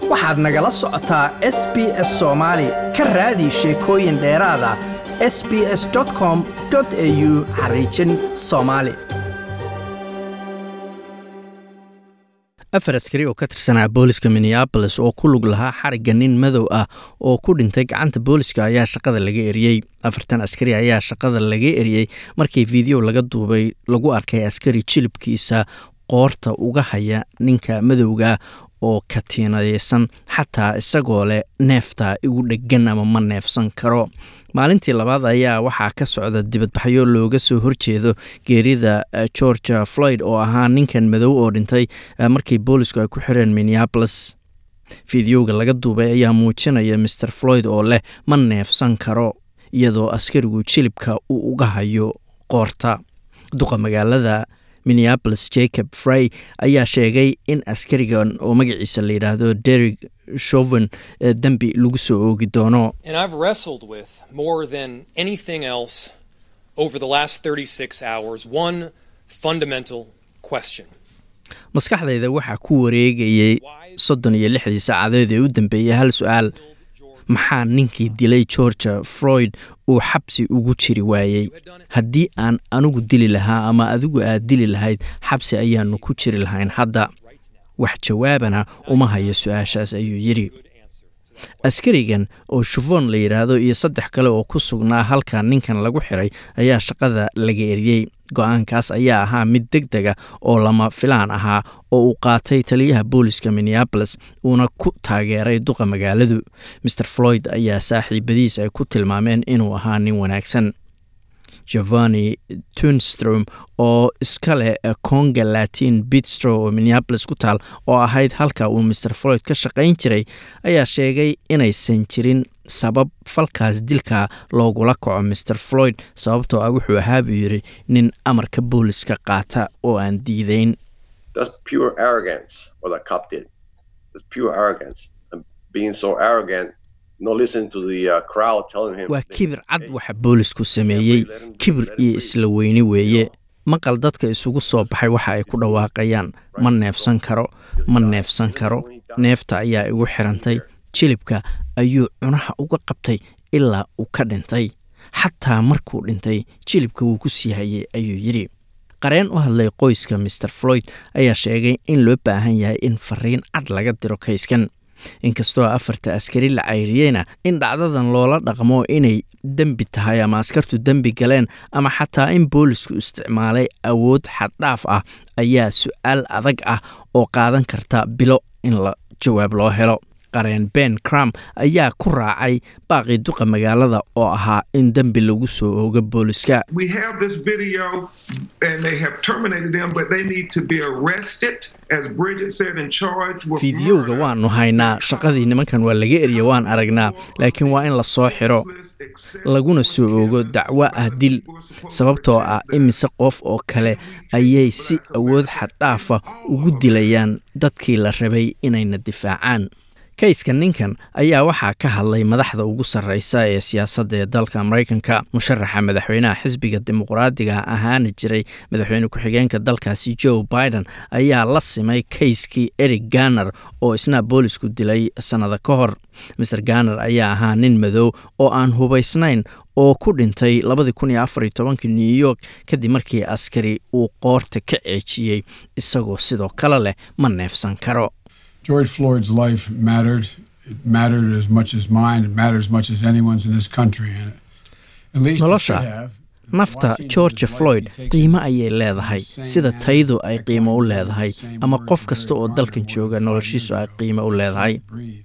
waxaad nagala socotaa s b s soomaali ka raadi sheekooyin dheeraada s b s com au xariijin soomaali afar askari oo ka tirsanaa booliska minneabolis oo ku lug lahaa xarigga nin madow ah oo ku dhintay gacanta booliska ayaa shaqada laga eriyey afartan askari ayaa shaqada laga eriyey markii fiideo laga duubay lagu arkay askari jilibkiisa qoorta uga haya ninka madowga oo katiinadaysan xataa isagoo leh neefta igu dheggan ama ma neefsan karo maalintii labaad ayaa waxaa ka socda dibadbaxyo looga soo horjeedo geerida georgia floyd oo ahaa ninkan madow oo dhintay markii boolisku ay ku xireen minneabolis fideoga laga duubay ayaa muujinaya maer floyd oo leh ma neefsan karo iyadoo askarigu jilibka uu uga hayo qoorta duqa magaalada minneabolis jacob frey ayaa sheegay in askarigan oo magaciisa la yidhaahdo derig shoven dembi lagu soo oogi doono And I've wrestled with more than anything else over the last 36 hours one fundamental question. maskaxdayda waxaa ku wareegayay soddon iyo lixdii saacadood ee u dambeeyey hal su-aal maxaa ninkii dilay georgia floyd uu xabsi ugu jiri waayey haddii aan anigu dili lahaa ama adigu aad dili lahayd xabsi ayaanu ku jiri lahayn hadda wax jawaabana uma hayo su-aashaas ayuu yidhi askarigan oo shufon la yidhaahdo iyo saddex kale oo ku sugnaa halka ninkan lagu xiray ayaa shaqada laga eriyey go-aankaas ayaa ahaa mid deg dega oo lama filaan ahaa oo uu qaatay taliyaha booliska minneabolis uuna ku taageeray duqa magaaladu maer floyd ayaa saaxiibadiis ay ku tilmaameen inuu ahaa nin wanaagsan giovanni tunstrom oo iska leh conga latin bitstro oo minneabolis ku taal oo ahayd halka uu maer floyd ka shaqayn jiray ayaa sheegay inaysan jirin sabab falkaas dilka loogula kaco maer floyd sababtoo ah wuxuu ahaa buu yidhi nin amarka booliska qaata oo aan diideyn That's pure arrogance, what the cop did. It's pure arrogance. And being so arrogant, not listening to the uh, crowd telling him. waa kibir cad waxa boolisku sameeyey kibir iyo isla weyni weeye maqal dadka isugu soo baxay waxa ay ku dhawaaqayaan ma neefsan karo ma neefsan karo neefta ayaa igu xirantay jilibka ayuu cunaha uga qabtay ilaa uu ka dhintay xataa markuu dhintay jilibka wuu ku sii hayay ayuu yidhi qareen u hadlay qoyska maer floyd ayaa sheegay in loo baahan yahay in fariin cad laga diro kayskan inkastoo afarta askari la cayriyeyna in dhacdadan loola dhaqmo inay dembi tahay ama askartu dembi galeen ama xataa in boolisku isticmaalay awood xaddhaaf ah ayaa su-aal adag ah oo qaadan karta bilo in la jawaab loo helo qareen ben cram ayaa ku raacay baaqii duqa magaalada oo ahaa in dembi lagu soo oogo booliska We have this video and they have terminated them, but they need to be arrested, as Bridget said, and charged with fiidiyowga murder. waanu haynaa shaqadii nimankan waa laga eriya waan aragnaa laakiin waa in la soo xiro laguna soo oogo dacwo ah dil sababtoo ah imise qof oo kale ayay si awood xaddhaafa ugu dilayaan dadkii la rabay inayna difaacaan kayska ninkan ayaa waxaa ka hadlay madaxda ugu sarreysa ee siyaasadda ee dalka maraykanka musharaxa madaxweynaha xisbiga dimuqraadiga ahaana jiray madaxweyne ku-xigeenka dalkaasi joe biden ayaa la simay kayskii eric ganer oo isna boolisku dilay sannada ka hor maser ganer ayaa ahaa nin madow oo aan hubaysnayn oo ku dhintay labadii kun iyo afar iyo tobankii new york kadib markii askari uu qoorta ka ceejiyey isagoo sidoo kale leh ma neefsan karo George Floyd's life mattered. It mattered as much as mine. It mattered as much as anyone's in this country. And at least it Nolosha, should have. nafta Washington georgia is floyd likely takes qiimo the ayay leedahay same sida manner taydu ay that qiimo u God leedahay used the same ama word qof for kasta Eric oo Garner dalkan more jooga than five noloshiisu ay years ago. qiimo u He leedahay can't breathe.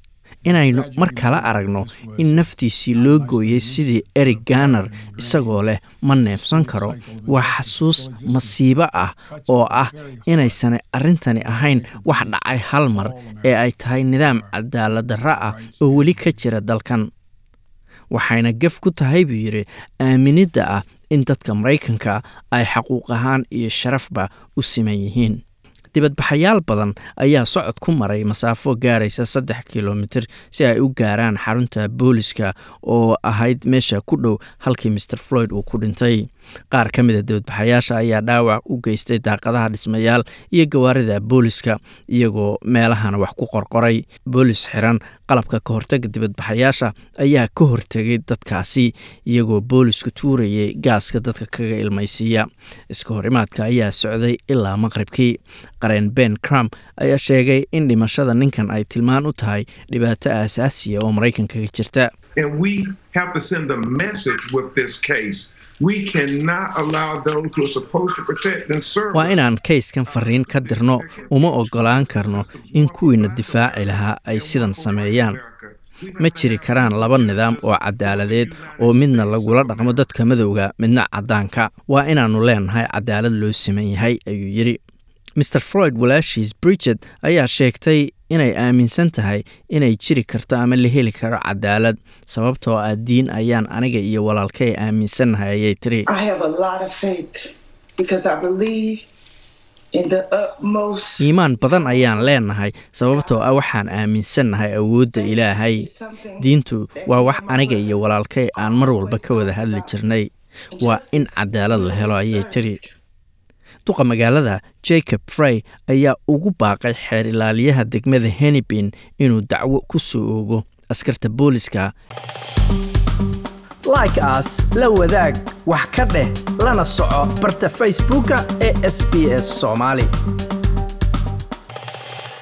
inaynu tragedy mar kale of aragno this was in naftiisii not loo less gooyey than sidii recent, eric but ganer proud and isagoo leh ingrained ma neefsan cycle karo of waa injustice xasuus still exists. masiibo ah Cuts oo at the ah very heart inaysana arrintani ahayn sacred wax beliefs dhacay of hal mar all ee ay tahay nidaam are cadaalad darra ah rights oo weli and ka jira dalkan waxayna gef ku tahay buu yidhi aaminidda ah in dadka maraykanka ay xaquuq ahaan iyo sharafba u siman yihiin dibadbaxayaal badan ayaa socod ku maray masaafo gaaraysa saddex kilomitir si ay u gaaraan xarunta booliska oo ahayd meesha ku dhow halkii maer floyd uu ku dhintay qaar ka mida dibadbaxayaasha ayaa dhaawac u geystay daaqadaha dhismayaal iyo gawaarida booliska iyagoo meelahana wax ku qorqoray boolis xiran qalabka ka hortaga dibadbaxayaasha ayaa ka hortegay dadkaasi iyagoo boolisku tuurayay gaaska dadka kaga ilmaysiiya iska horimaadka ayaa socday ilaa maqribkii qareen ben crump ayaa sheegay in dhimashada ninkan ay tilmaan u tahay dhibaato aasaasiya oo maraykanka ka jirta And we have to send a message with this case. We cannot allow those who are supposed to protect and serve. waa inaan kayskan fariin ka dirno uma ogolaan karno in kuwiina difaaci lahaa ay sidan sameeyaan ma jiri karaan laba nidaam oo cadaaladeed oo midna lagula dhaqmo dadka madowga midna caddaanka waa inaannu leenahay cadaalad loo siman yahay ayuu yidhi mer freud walaashiis bridget ayaa sheegtay inay aaminsan tahay inay jiri karto ama la heli karo cadaalad sababtoo ah diin ayaan aniga iyo walaalkay aaminsannahay ayay tiri I have a lot of faith because I believe in the utmost. iimaan badan ayaan leenahay sababtoo ah waxaan aaminsannahay awoodda ilaahay diintu waa wax aniga iyo walaalkay aan mar walba ka wada hadli jirnay waa in cadaalad la helo ayay tiri duqa magaalada jacob frey ayaa ugu baaqay xeer ilaaliyaha degmada henibin inuu dacwo ku soo oogo askarta booliska like aas la wadaag wax ka dheh lana soco barta facebooka ee sb s soomaali